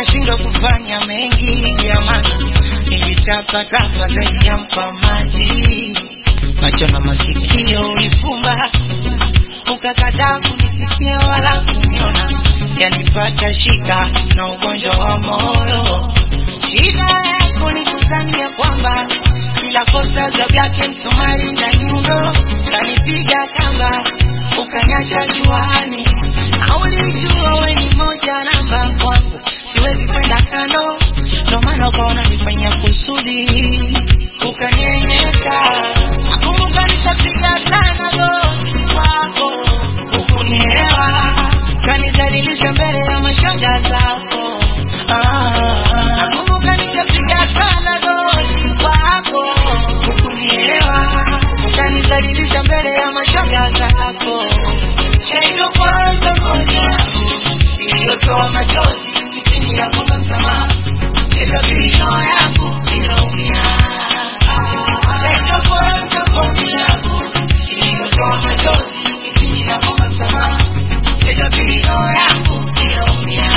nikashindwa kufanya mengi ya maana nilitapatapa zaidi ya mpamaji macho na masikio ulifumba ukakataa kunisikia wala kuniona yanipata shika na ugonjwa wa moyo shida yako ni kudhania kwamba kila kosa za vyake msumari na nyundo kanipiga kamba ukanyacha juani na ulijua we ni moja namba kwangu siwezi kwenda kando ndo maana ukaona nifanya kusudi ukanyenyesha nakumbuka nishapiga sana goti kwako ukunielewa kanidhalilisha mbele ya mashoga zako Ah, nakumbuka nishapiga sana goti kwako ukunielewa kanidhalilisha mbele ya mashoga zako shaido kwanza moja iliyotoa machozi kipindi ya kwamba msamaha tega vilio yangu inaumia shaido kwanza moja iliyotoa machozi kipindi ya kwamba msamaha tega vilio yangu inaumia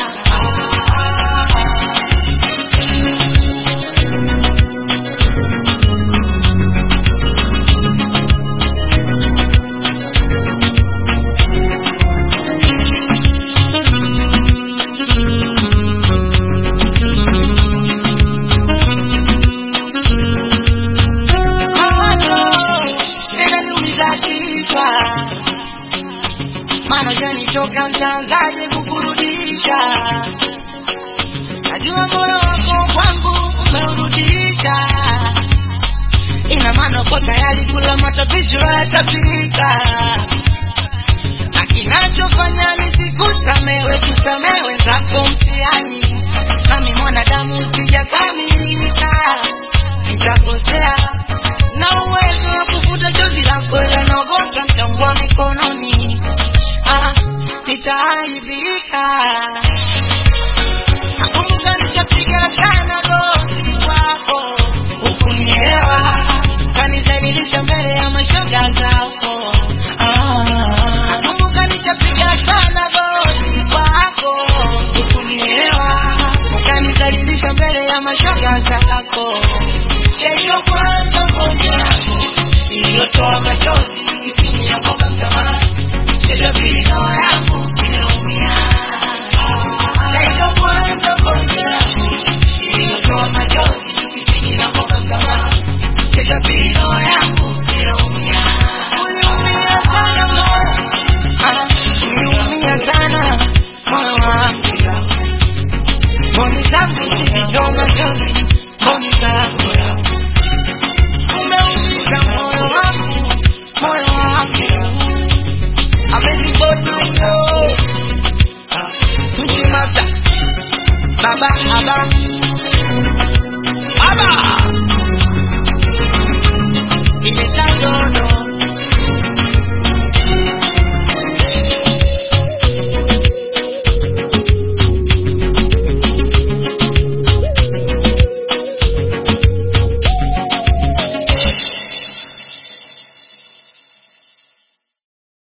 mawazo yananiumiza kichwa, maana janitoka mtanzaje kukurudisha. Najua moyo wako kwangu umeurudisha, ina maana uko tayari kula matapisho yatapika, na kinachofanya nisikusamewe kusamewe zako mtihani, nami mwanadamu sijakamilika nitakosea na uwezo wa kufuta chozi lako ila naogopa mtangua mikononi ah, nitaaibika nakumbuka nishapiga sana goti kwako ukunielewa kanizalilisha mbele ya mashoga zako ah, nakumbuka nishapiga sana goti kwako ukunielewa kanizalilisha mbele ya mashoga zako Shaido kwanza moja yako iliyotoa machozi kipindi ya kwamba msamaha Shaido pili dawa yangu inaumia Shaido kwanza moja yako iliyotoa machozi kipindi ya kwamba msamaha Shaido pili dawa yangu inaumia Uliumia sana moyo Ah, uliumia sana moyo wangu Mboni zangu zilitoa machozi mboni zako umeumiza moyo wangu moyo wangu amenibodoyo tuchimata baba aba